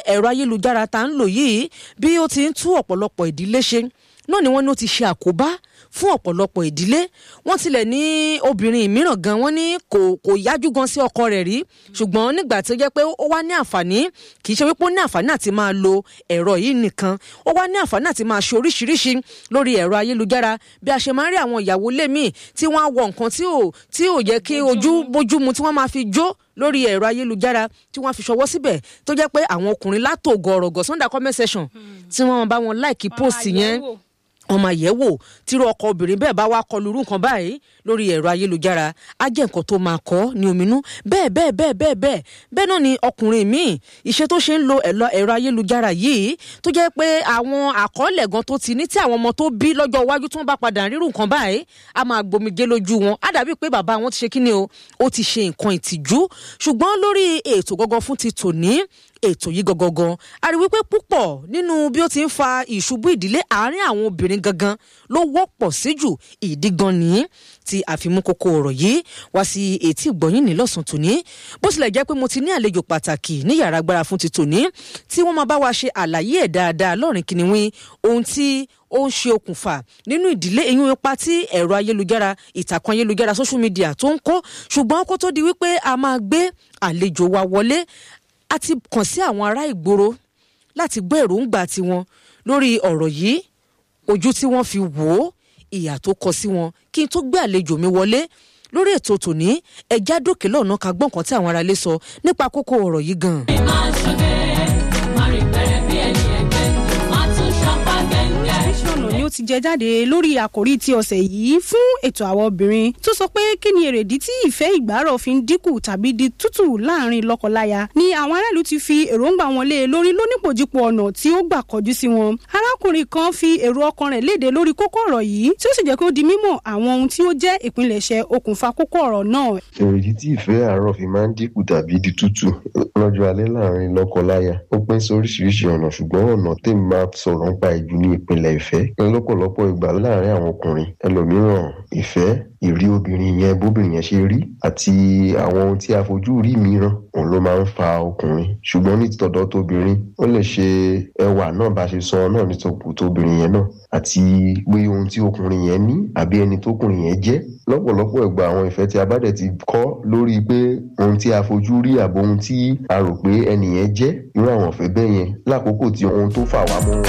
ẹ̀rọ ayélujára tá ń lò yìí bí ó ti ń tú ọ̀pọ̀lọpọ̀ ìdílé ṣe náà ni wọ́n ní ó ti ṣe àkóbá fún ọ̀pọ̀lọpọ̀ ìdílé wọ́n tilẹ̀ ní obìnrin mìíràn gan wọ́n ní kò kò yájú gan sí ọkọ rẹ̀ rí ṣùgbọ́n nígbà tó jẹ́ pé ó wá ní àǹfààní kì í ṣe wípé ó ní àǹfààní àti máa lo ẹ̀rọ yìí nìkan ó wá ní àǹfààní àti máa ṣe oríṣiríṣi lórí ẹ̀rọ ayélujára bí a ṣe máa ń rí àwọn ìyàwó lémi tí wọ́n á wọ nǹkan tí ò tí ò yẹ kí ojú bójú mu tí wọ́n máa fi jó lórí ẹ̀rọ ayélujára tí wọ́n fi ṣọwọ́ síbẹ̀ tó jẹ́ pé àwọn ọkùnrin látògọ̀rọ̀gọ̀ sunday comment section tí wọ́n bá wọn láìkí post yẹn ọmọ àyẹ̀wò tírú ọkọ obìnrin bẹ́ẹ̀ bá wá kọlu irú nǹkan báyìí lórí ẹ̀rọ ayélujára á jẹ́ nǹkan tó máa kọ́ ní ominú bẹ́ẹ̀ bẹ́ẹ̀ bẹ́ẹ̀ bẹ́ẹ̀ bẹ́ẹ̀ bẹ́ẹ̀ náà ni ọkùnrin míì iṣẹ́ tó ṣe ń lo ẹ̀rọ ayélujára yìí tó jẹ́ pé àwọn àkọọ́lẹ̀ gan tó ti ní tí àwọn ọmọ tó bí lọ́jọ́ iwájú tí wọ́n bá padà rírun nǹkan báyìí á máa gbomijé lójú wọn á dàbí pé bàbá wọn ti ṣe kíni o ó ti ṣe nǹkan ìtìjú ṣùgbọ́n lórí ètò gangan fún ti tòní ètò yìí gangan a rí wípé púpọ̀ nínú bí ó ti ń fa ìṣubú ìdílé àárín àwọn obìnrin gangan ló wọ́pọ̀ sí jù ìdí gan nìyí tí àfimú kókó ọ̀rọ̀ yìí wá sí etí ìgbọ̀nyìn ní lọ́sàn tòní bó tilẹ̀ jẹ́ pé mo ti ní àlejò pàtàkì ní yàrá agbára fún ti tòní tí wọ́n máa bá wa ṣe àlàyé ẹ̀ dáadáa lọ́rìn kìnìún ohun tí ó ń ṣe okùnfà nínú ìdílé eyín ipa tí ẹ̀rọ ayélujára ìtàkùn ayélujára social media tó ń kó ṣùgbọ́n kó tó di wípé a máa gbé àlejò wa wọlé a ti kàn sí àwọn ará ìgboro láti gbọ́ èròǹgbà tiwọn lórí ọ̀rọ̀ yìí ojú tí wọ́n fi wò ó ìyà tó kọ sí wọn kí n tó gbé àlejò mi wọlé lórí ètò tòní ẹja dókè lọ́nà ká gbọ́n kan tí àwọn aráalé sọ nípa kókó ọ̀rọ̀ yìí gan. ọ̀nà ni ó ti jẹ jáde lórí àkòrí ti ọ̀sẹ̀ yìí fún ètò àwọn obìnrin tó sọ pé kí ni èrèdí tí ìfẹ́ ìgbárọ̀ fi ń dínkù tàbí di tútù láàrin lọ́kọláya ni àwọn aráàlú ti fi èròǹgbà wọn lé e lórí lónípòjípò ọ̀nà tí ó gbà kọjú sí wọn. arákùnrin kan fi èrò ọkàn rẹ̀ léde lórí kókó ọ̀rọ̀ yìí tí ó sì jẹ́ kó di mímọ̀ àwọn ohun tí ó jẹ́ ìpilẹ̀ṣẹ̀ okùnfà kókó ọ̀rọ̀ náà. èrèdí tí ìfẹ́ àárọ̀ fi máa ń dínkù tàbí di tútù lọ́jọ́ alẹ́ láàrin lọ́kọláya ó pín sí oríṣiríṣi ọ̀nà ṣùgbọ́n ọ̀nà tèmi máa sọ̀rọ̀ nípa ìjù ní ìpìlẹ̀ ìfẹ́ lọ́pọ̀lọpọ̀ ìgbà láàrin àwọn ọkùnrin ẹlòmíràn ìfẹ́ ìrí obìnrin yẹn bóbìnrin yẹn ṣe rí àti àwọn ohun tí a fojú rí mìíràn òun ló máa ń fa ọkùnrin ṣùgbọ́n ní tọ̀dọ̀ tóbìnrin ó lè ṣe ẹwà náà bá ṣe sọ náà ní tóbìnrin yẹn náà àti pé ohun tí ọkùnrin yẹn ní àbí ẹni tókùnrin yẹn jẹ́ lọ́pọ̀lọpọ̀ ìgbà àwọn ìfẹ́ tí a bá dẹ̀ ti kọ́ lórí pé ohun tí a fojú rí àbò ohun tí a rò pé ẹnì yẹn jẹ́ irú àwọn ìfẹ́ bẹ́ẹ̀ yẹn lákòókò tí ohun tó fà wá mọ́